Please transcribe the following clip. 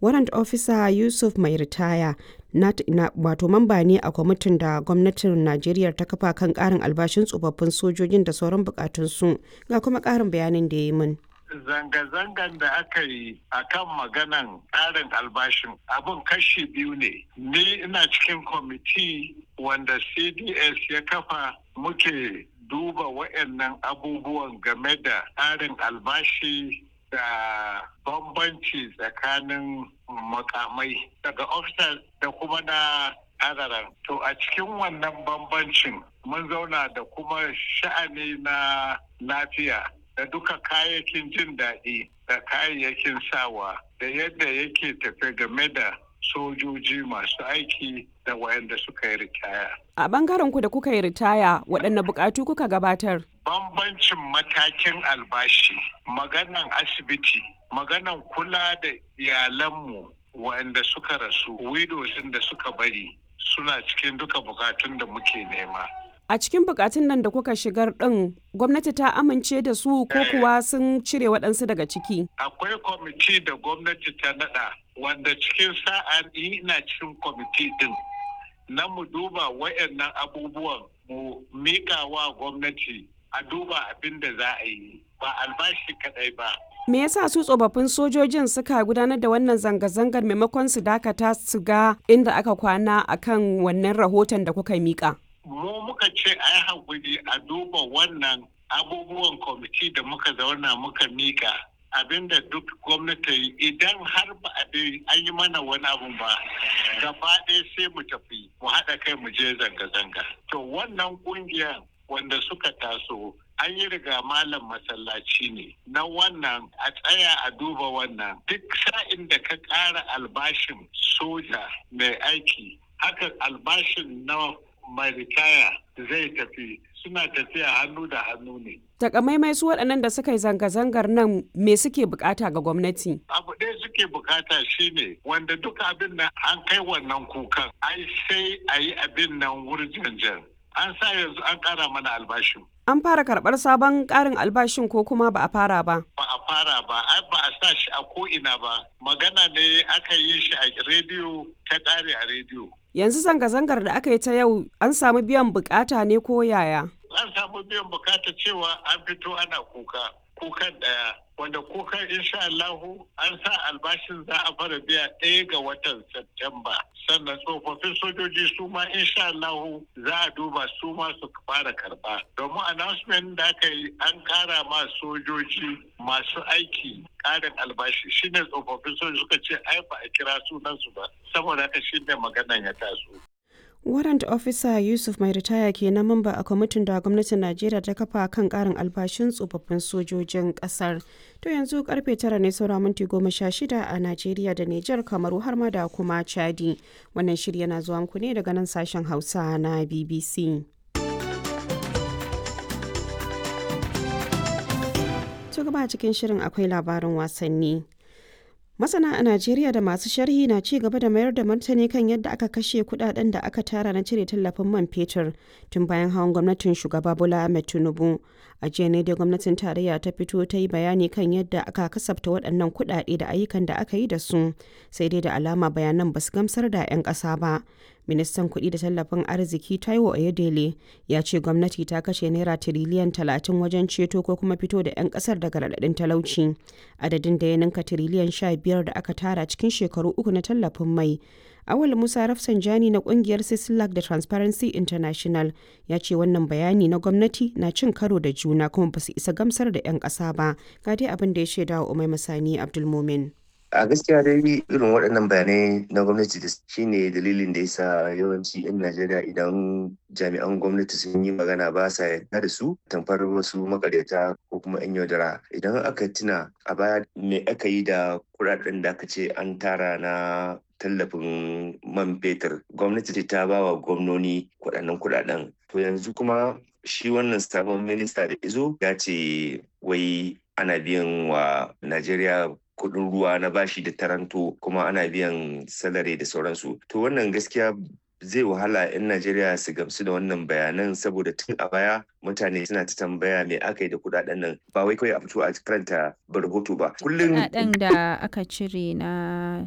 warrant officer yusuf mai ritaya wato mamba ne a kwamitin da gwamnatin najeriya ta kafa kan karin albashin tsofaffin sojojin da sauran bukatunsu ga kuma karin bayanin da ya yi min zanga-zangan da aka yi a kan maganan ƙarin albashin abin kashi biyu ne ni ina cikin kwamiti wanda cds ya kafa muke duba waɗannan abubuwan game da ƙarin albashi da bambanci tsakanin makamai daga officers da kuma na adaran to a cikin wannan bambancin mun zauna da kuma sha'ani na lafiya da duka kayayyakin jin daɗi da kayayyakin sawa da yadda yake tafe game da sojoji masu aiki da wayanda suka yi ritaya. A bangaren ku da kuka yi ritaya waɗanne buƙatu kuka gabatar? Bambancin matakin albashi, maganan asibiti, maganan kula da iyalanmu wayanda suka rasu, widows da suka bari suna cikin duka bukatun da muke nema. A cikin bukatun nan da kuka shigar ɗin gwamnati ta amince da su ko kuwa sun cire waɗansu daga ciki? Akwai kwamiti da gwamnati ta naɗa wanda cikin sa'a ina cikin kwamiti ɗin na mu duba wayannan abubuwan mu mika wa gwamnati a duba abin da za a yi ba albashi kaɗai ba. Me yasa su tsofaffin sojojin suka gudanar da wannan zanga-zangar maimakon su dakata su ga inda aka kwana akan wannan rahoton da kuka mika? mu muka ce a yi haƙuri a duba wannan abubuwan kwamiti da muka zauna muka mika abinda duk gwamnati idan har ba a an yi mana wani abu ba gaba ɗaya sai mu tafi mu haɗa kai mu je zanga-zanga to wannan ƙungiyar wanda suka taso an yi riga malam masallaci ne na wannan a tsaya a duba wannan duk sa'in da ka ƙara albashin soja mai aiki haka albashin na mai ritaya zai tafi suna tafiya hannu da hannu ne. Takamaimai su waɗannan da suka yi zanga-zangar nan me suke bukata ga gwamnati? Abu ɗaya suke bukata shine wanda duka abin nan an kai wannan kukan ai sai a yi abin nan wurjanjan. An sa yanzu an ƙara mana albashin. An fara karɓar sabon ƙarin albashin ko kuma ba a fara ba? Ba a fara ba, ai ba a sa shi a ko'ina ba. Magana ne aka yi shi a rediyo ta ƙare a rediyo. Yanzu zanga-zangar da aka yi ta yau an samu biyan bukata ne ko yaya? An samu biyan bukata cewa an fito ana kuka, kukan ɗaya. Wanda kukan insha Allahu an sa albashin za a fara biya ɗaya ga watan Septemba. Sannan tsofaffin sojoji su ma insha Allahu za a duba su ma su fara karɓa. Domin announcement da aka yi an ƙara ma sojoji masu aiki ƙarin albashi shine tsofaffin sojoji suka ce ai ba a kira sunansu ba. Saboda haka shine maganan ya taso. warrant officer yusuf mai ritaya ke na mamba a kwamitin da gwamnatin najeriya ta kafa kan karin albashin tsofaffin sojojin kasar to yanzu karfe tara ne saura minti goma sha shida a najeriya da nijar kamaru har ma da kuma chadi wannan shirya na zuwa muku ne daga nan sashen hausa na bbc to gaba cikin shirin akwai labarin wasanni Masana a Najeriya da masu sharhi na ci gaba da mayar da martani kan yadda aka kashe kudaden da aka tara na cire tallafin man fetur tun bayan hawan gwamnatin shugaba Bola Ahmed Tinubu. A jiya ne dai gwamnatin tarayya ta fito ta yi bayani kan yadda aka kasafta waɗannan kudade da ayyukan da aka yi da su, sai dai da alama bayanan ba su gamsar da 'yan ƙasa ba. Ministan kuɗi da tallafin arziki Taiwo Oyedele ya ce gwamnati ta kashe naira tiriliyan talatin wajen ceto ko kuma fito da 'yan ƙasar daga raɗaɗin talauci. Adadin da ya ninka tiriliyan sha biyar da aka tara cikin shekaru uku na tallafin mai. Awal Musa Rafsanjani na kungiyar Sislak da Transparency International ya ce wannan bayani na gwamnati na cin karo da juna kuma ba su isa gamsar da 'yan ƙasa ba. Ga dai abin da ya shaida wa Umai Masani Abdulmumin. a gaskiya dai irin waɗannan bayanai na gwamnati da shine dalilin da yasa yawanci 'yan najeriya idan jami'an gwamnati sun yi magana ba sa yarda da su tamfar wasu makaryata ko kuma 'yan yaudara idan aka tuna a baya me aka yi da kuɗaɗen da aka ce an tara na tallafin man fetur gwamnati ta ba wa gwamnoni kuɗaɗen kuɗaɗen to yanzu kuma shi wannan sabon minista da izo ya ce wai ana biyan wa najeriya kuɗin ruwa na bashi da taranto kuma ana biyan salari da sauransu to wannan gaskiya zai wahala 'yan Najeriya su gamsu da wannan bayanan saboda tun a baya mutane suna ta tambaya me aka yi da kudaden nan ba wai kawai a fito a karanta rahoto ba kullum kudaden da aka cire na